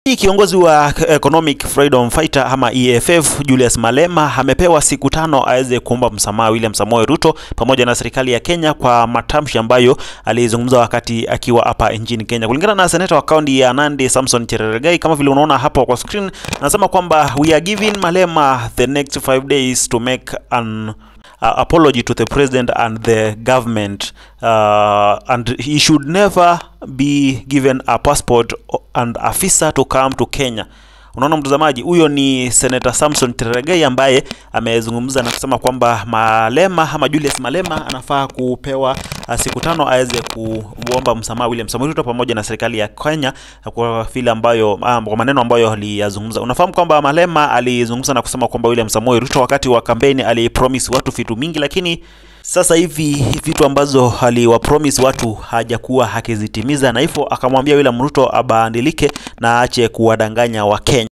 Kiongozi wa Economic Freedom Fighter ama EFF Julius Malema amepewa siku tano aweze kuomba msamaha William Samoei Ruto pamoja na serikali ya Kenya kwa matamshi ambayo alizungumza wakati akiwa hapa nchini Kenya. Kulingana na seneta wa kaunti ya Nandi Samson Cherargei, kama vile unaona hapo kwa screen, anasema kwamba we are giving Malema the next five days to make an uh, apology to the president and the government uh, and he should never be given a passport and a visa to come to Kenya. Unaona mtazamaji, huyo ni Senator Samson Cherargei ambaye amezungumza na kusema kwamba Malema ama Julius Malema anafaa kupewa uh, siku tano aweze kuomba msamaha William Samoei Ruto pamoja na serikali ya Kenya kwa vile ambayo um, kwa maneno ambayo aliyazungumza. Unafahamu kwamba Malema alizungumza na kusema kwamba William Samoei Ruto wakati wa kampeni alipromise watu vitu mingi, lakini sasa hivi vitu ambazo aliwapromise watu hajakuwa akizitimiza, na hivyo akamwambia William Ruto abadilike na aache kuwadanganya Wakenya.